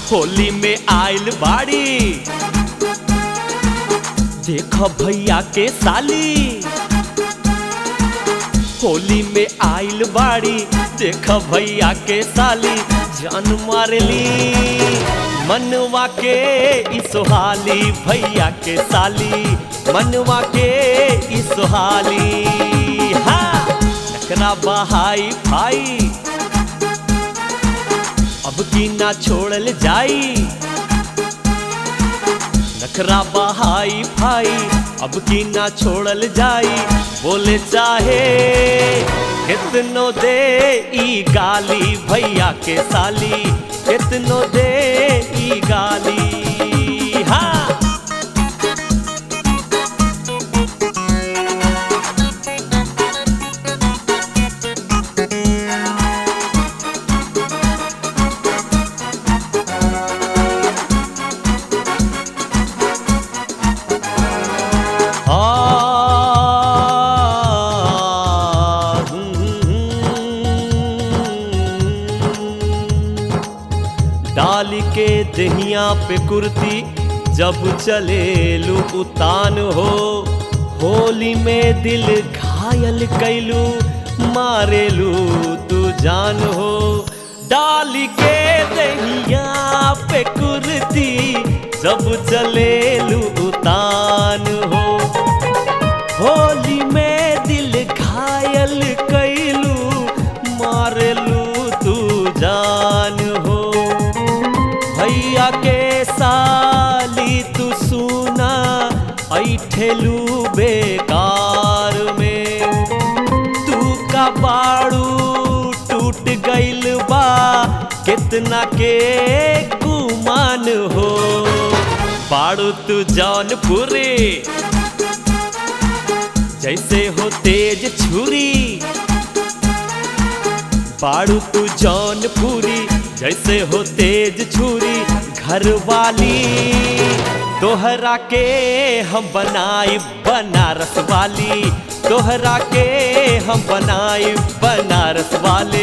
होली में आइल बाड़ी देख भैया के साली होली में आइल बाड़ी देख भैया के साली जान मारली मनवा के ई सोहाली भैया के साली मनवा के ई सोहाली हाँ नखरा बहाई भाई अब की ना छोड़ल जाई नखरा बहाई भाई अब की ना छोड़ल जाई बोले चाहे कितनो दे ई गाली भैया के साली कितनो दे ई गाली हाँ डाल के दहिया पे कुर्ती जब चले लू उतान हो होली में दिल घायल कैलू मारेलू तू जान हो डाल के दहिया पे कुर्ती जब चले लू उतान हो होली में दिल घायल कैलू मारलू तू जान हो भैया के साली तू सुना ऐठेलू बेकार में तू का बाड़ू टूट गइल बा कितना के गुमान हो बाड़ू तू जौनपुरी जैसे हो तेज छुरी बाड़ू तू जौनपुरी जैसे हो तेज छुरी घर वाली तोहरा के हम बनाई बनारस वाली तोहरा के हम बनाई बनारस वाले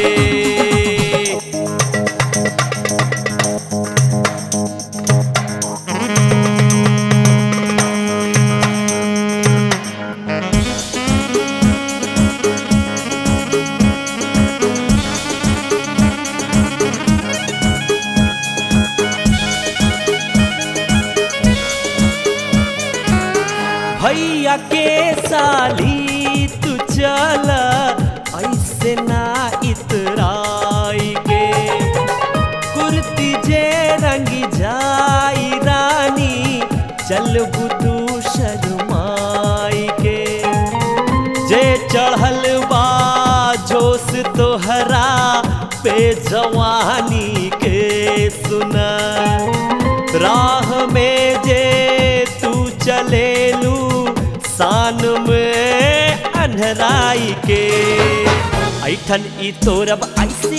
भैया के साली तू चल ऐसे ना इतराई के कुर्ती जे रंगी जाई रानी चल बुतू शर्माई के जे चढ़ल बा जोश तोहरा पे जवानी के सुना राह में जे तू चलेलू शान में अन्हराई के ऐठन ई तोरब ऐसे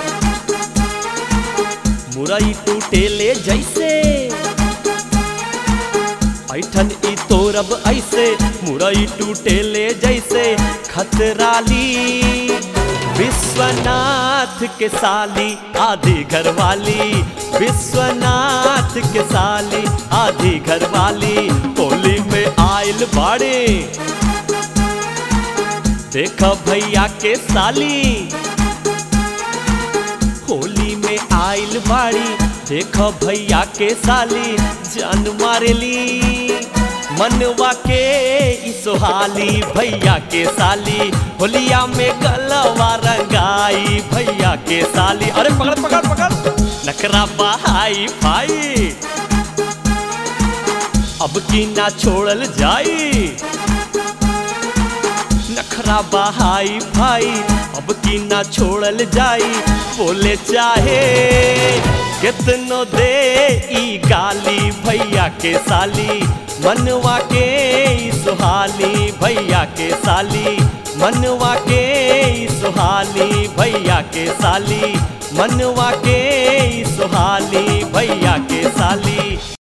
मुरई टूटेले जैसे ऐठन ई तोरब ऐसे मुरई टूटेले जैसे खतराली विश्वनाथ के साली आधी घर वाली विश्वनाथ के साली आधी घर वाली होली में आयल बाड़े देख भैया के साली होली में आयल बाड़ी देख भैया के साली जान मारेली मनवा के ई सोहाली भैया के साली होलिया में गलवा रंगाई भैया के साली अरे पकड़ पकड़ पकड़ नखरा बहाई भाई अब की ना छोड़ल जाई नखरा बहाई भाई अब की ना छोड़ल जाई बोले चाहे कितनो दे ई गाली भैया के साली मनवा के ई सुहाली भैया के साली मनवा के ई सुहाली भैया के साली मनवा के ई सुहाली भैया के साली